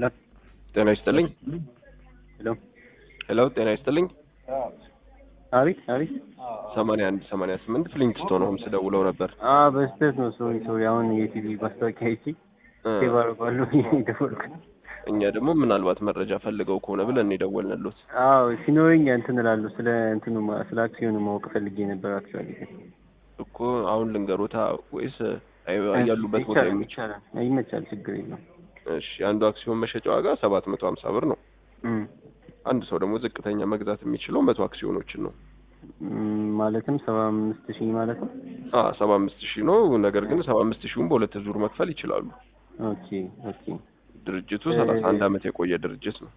ሄሎ ጤና ይስጥልኝ። ሄሎ ሄሎ ጤና ይስጥልኝ። አቤት አቤት ሰማንያ አንድ ሰማንያ ስምንት ፍሊንግስቶን ሆምስ ደውለው ነበር። አ በስህተት ነው ሶሪ ሶሪ አሁን የቲቪ ማስታወቂያ አይቼ እ ሴቭ አደርገዋለሁ የደወልኩት እኛ ደግሞ ምናልባት መረጃ ፈልገው ከሆነ ብለን የደወልንሎት። አዎ ሲኖረኝ እንትን እላለሁ ስለ እንትኑ ማ- ስለ አክሲዮኑ ማወቅ ፈልጌ ነበር አክቹዋሊ እኮ አሁን ልንገሮታ ወይስ አይ- ያሉበት ቦታ ይቻላል የሚችል? ይቻላል ይመቻል ችግር የለውም እሺ አንዱ አክሲዮን መሸጫ ዋጋ ሰባት መቶ ሀምሳ ብር ነው። እም፣ አንድ ሰው ደግሞ ዝቅተኛ መግዛት የሚችለው መቶ አክሲዮኖችን ነው። እም፣ ማለትም ሰባ አምስት ሺህ ማለት ነው አ ሰባ አምስት ሺህ ነው። ነገር ግን ሰባ አምስት ሺውን በሁለት ዙር መክፈል ይችላሉ። ኦኬ ኦኬ ድርጅቱ እ- ሰላሳ አንድ አመት የቆየ ድርጅት ነው።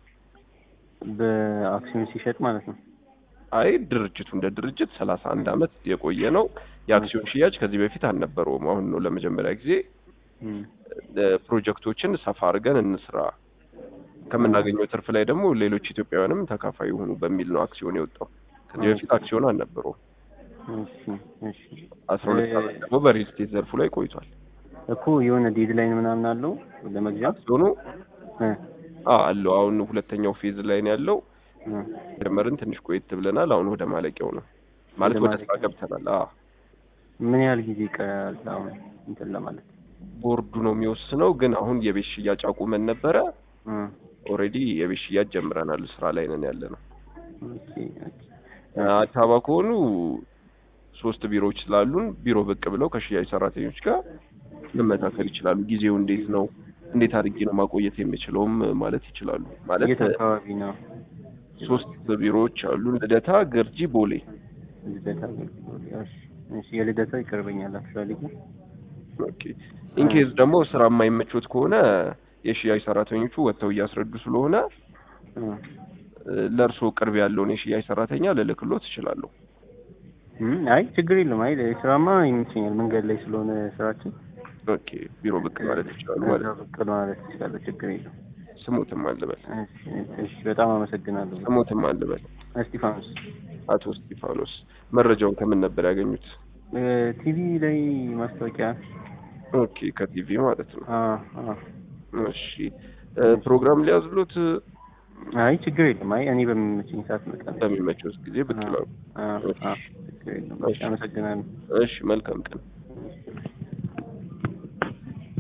በአክሲዮን ሲሸጥ ማለት ነው አይ ድርጅቱ እንደ ድርጅት ሰላሳ አንድ አመት የቆየ ነው። የአክሲዮን ሽያጭ ከዚህ በፊት አልነበረውም። አሁን ነው ለመጀመሪያ ጊዜ እም፣ እ፣ ፕሮጀክቶችን ሰፋ አድርገን እንስራ ከምናገኘው ትርፍ ላይ ደግሞ ሌሎች ኢትዮጵያውያንም ተካፋይ ይሁኑ በሚል ነው አክሲዮን የወጣው። ከዚህ በፊት አክሲዮን አልነበረውም። እሺ እሺ አስራ ሁለት እ- አመት ደግሞ በሪል ስቴት ዘርፉ ላይ ቆይቷል። እኮ የሆነ ዴድላይን ምናምን አለው ለመግዛት አክሲዮኑ እ አ አለው አሁን ሁለተኛው ፌዝ ላይ ነው ያለው። እ ጀመርን ትንሽ ቆየት ብለናል። አሁን ወደ ማለቂያው ነው ማለት ወደ ወደ ስራ ማለቂያው። ገብተናል። አ ምን ያህል ጊዜ ይቀራል አሁን እንትን ለማለት ቦርዱ ነው የሚወስነው። ግን አሁን የቤት ሽያጭ አቁመን ነበረ። እ ኦልሬዲ የቤት ሽያጭ ጀምረናል። ስራ ላይ ነን ያለ ነው። ኦኬ ኦኬ አዲስ አበባ ከሆኑ ሶስት ቢሮዎች ስላሉን ቢሮ ብቅ ብለው ከሽያጭ ሰራተኞች ጋር መመካከል ይችላሉ። ጊዜው እንዴት ነው፣ እንዴት አድርጌ ነው ማቆየት የምችለውም ማለት ይችላሉ። ማለት የት አካባቢ ነው ሶስት ቢሮዎች አሉን፣ ልደታ፣ ገርጂ፣ ቦሌ። ልደታ እሺ እሺ የልደታ ይቀርበኛል አክቹዋሊ ግን ኦኬ ኢንኬዝ ደግሞ ስራ የማይመቾት ከሆነ የሽያጭ ሰራተኞቹ ወጥተው እያስረዱ ስለሆነ እ ለእርሶ ቅርብ ያለውን የሽያጭ ሰራተኛ ልልክሎት እችላለሁ። እም፣ አይ ችግር የለም አይ ስራማ ይመቸኛል መንገድ ላይ ስለሆነ ስራችን ኦኬ ቢሮ ብቅ ማለት ይችላሉ ማለት ነው። ብቅ ማለት ይችላል ችግር የለም ስሞትም አልበል እሺ እሺ በጣም አመሰግናለሁ ስሞትም አልበል እስጢፋኖስ አቶ እስጢፋኖስ መረጃውን ከምን ነበር ያገኙት? እ ቲቪ ላይ ማስታወቂያ ኦኬ ከቲቪ ማለት ነው። አ አ እሺ እ ፕሮግራም ሊያዝሉት አይ ችግር የለም አይ እኔ በሚመቸኝ ሰዓት እመጣለሁ በሚመቸው ጊዜ ብቅ ይላሉ። አ አ ችግር የለም እሺ አመሰግናለሁ እሺ መልካም ቀን።